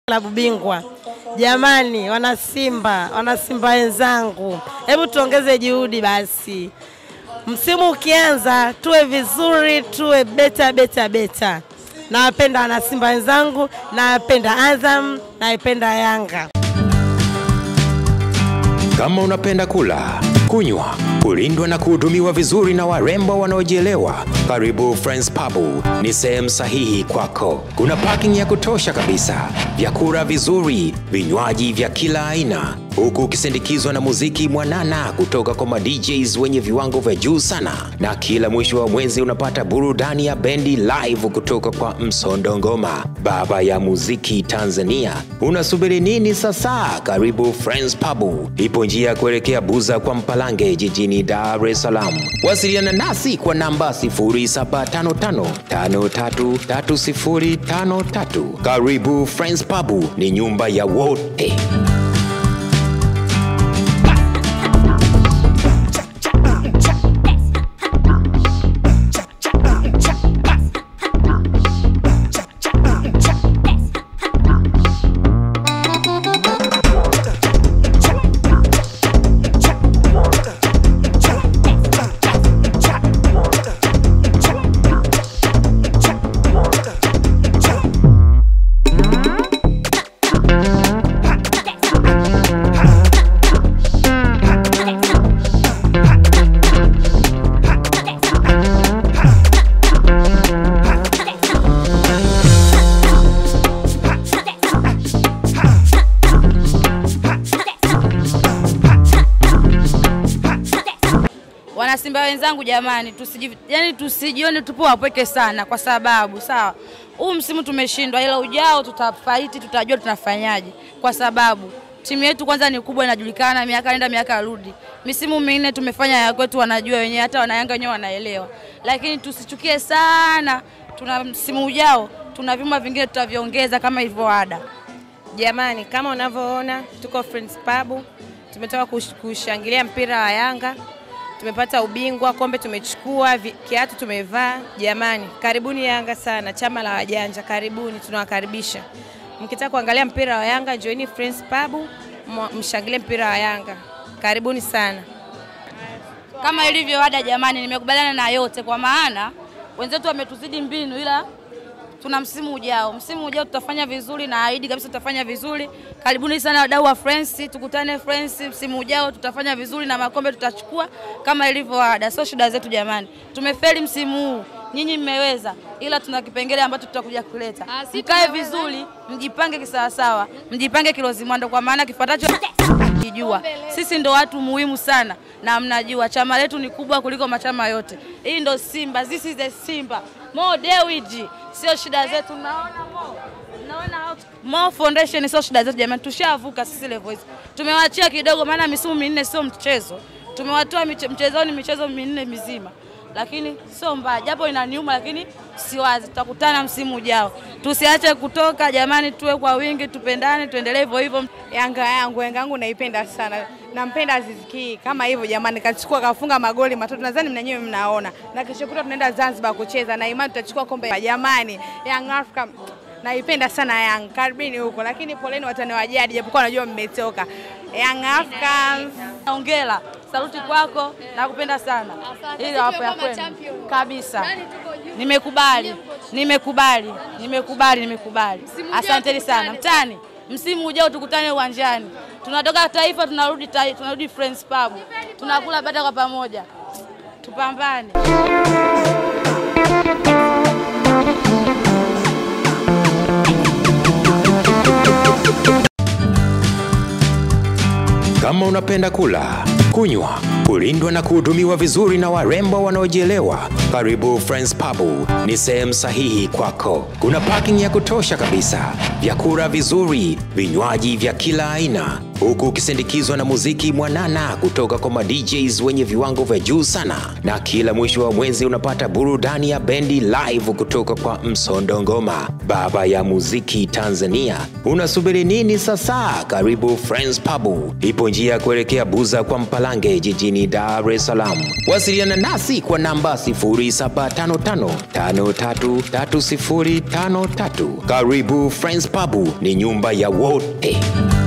klabu bingwa. Jamani, wana Simba, wana Simba wenzangu, hebu tuongeze juhudi basi. Msimu ukianza tuwe vizuri, tuwe beta beta beta. Nawapenda wana Simba wenzangu, nawapenda Azam, naipenda Yanga. Kama unapenda kula, kunywa, kulindwa na kuhudumiwa vizuri na warembo wanaojielewa, karibu Friends Pub ni sehemu sahihi kwako. Kuna parking ya kutosha kabisa, vyakula vizuri, vinywaji vya kila aina, huku ukisindikizwa na muziki mwanana kutoka kwa ma DJs wenye viwango vya juu sana, na kila mwisho wa mwezi unapata burudani ya bendi live kutoka kwa Msondo Ngoma, baba ya muziki Tanzania. Unasubiri nini sasa? Karibu Friends Pub, ipo njia ya kuelekea Buza kwa Mpalange jijini Dar es Salaam. Wasiliana nasi kwa namba 0755533053. Karibu Friends Pub, ni nyumba ya wote. Wanasimba wenzangu jamani, tusiji, yani tusijione tupo wapweke sana, kwa sababu sawa, huu msimu tumeshindwa, ila ujao tutafaiti, tutajua tunafanyaje, kwa sababu timu yetu kwanza ni kubwa, inajulikana, miaka nenda miaka rudi. Misimu minne tumefanya ya kwetu, wanajua wenyewe, hata wanayanga wenyewe wanaelewa, lakini tusichukie sana. Tuna msimu ujao, tuna vyuma vingine tutaviongeza kama ilivyo ada. Jamani, kama unavyoona tuko Friends Pub, tumetoka kush- kushangilia mpira wa Yanga, tumepata ubingwa, kombe tumechukua, vi- kiatu tumevaa. Jamani, karibuni Yanga sana, chama la wajanja, karibuni, tunawakaribisha. Mkitaka kuangalia mpira wa Yanga, njoini Friends Pub, mwa- mshangilie mpira wa Yanga. Karibuni sana. kama ilivyo ada jamani, nimekubaliana na yote, kwa maana wenzetu wametuzidi mbinu, ila tuna msimu ujao. Msimu ujao tutafanya vizuri, na ahidi kabisa tutafanya vizuri. Karibuni sana wadau wa Friends, tukutane Friends msimu ujao, tutafanya vizuri na makombe tutachukua kama ilivyo ada. Sio shida zetu jamani, tumefeli msimu huu, nyinyi mmeweza, ila tuna kipengele ambacho tutakuja kuleta. Mkae vizuri, mjipange kisawasawa, mjipange kilozimwando, kwa maana kifuatacho kijua sisi ndo watu muhimu sana na mnajua chama letu ni kubwa kuliko machama yote. Hii ndo Simba, this is the Simba. Mo Dewiji, sio shida zetu. Naona Mo, naona how Mo Foundation sio shida zetu jamani, tushavuka sisi level hizo. Tumewachia kidogo, maana misimu minne sio mchezo. Tumewatoa miche- mchezoni michezo minne mizima, lakini sio mbaya, japo inaniuma, lakini siwazi, tutakutana msimu ujao. Tusiache kutoka jamani, tuwe kwa wingi, tupendane, tuendelee hivyo hivyo. Yanga yangu, Yanga yangu naipenda sana, nampenda Aziz Ki kama hivyo jamani, kachukua kafunga magoli matatu, nadhani mnyenyewe mnaona, na kesho kutwa tunaenda Zanzibar kucheza na imani tutachukua kombe. Jamani, Young Africa naipenda sana Yanga, karibuni huko, lakini poleni watani wa jadi, japokuwa najua mmetoka. Young Africans Hongera, saluti kwako, nakupenda sana. Ili hapo ya kwenu kabisa. Nimekubali, nimekubali, nimekubali, nimekubali. Asanteni sana mtani. Msimu ujao tukutane uwanjani. Tunatoka Taifa tunarudi tai, tunarudi Friends Pub. Tunakula bata kwa pamoja. Tupambane. Kama unapenda kula, kunywa, kulindwa na kuhudumiwa vizuri na warembo wanaojielewa, karibu Friends Pub ni sehemu sahihi kwako. Kuna parking ya kutosha kabisa, vyakula vizuri, vinywaji vya kila aina, huku ukisindikizwa na muziki mwanana kutoka kwa ma DJs wenye viwango vya juu sana, na kila mwisho wa mwezi unapata burudani ya bendi live kutoka kwa Msondo Ngoma, baba ya muziki Tanzania. Unasubiri nini sasa? Karibu Friends Pub, ipo njia ya ya kuelekea Buza kwa Mpalange jijini Dar es Salaam. Wasiliana nasi kwa namba 0755533053. Karibu Friends Pub, ni nyumba ya wote.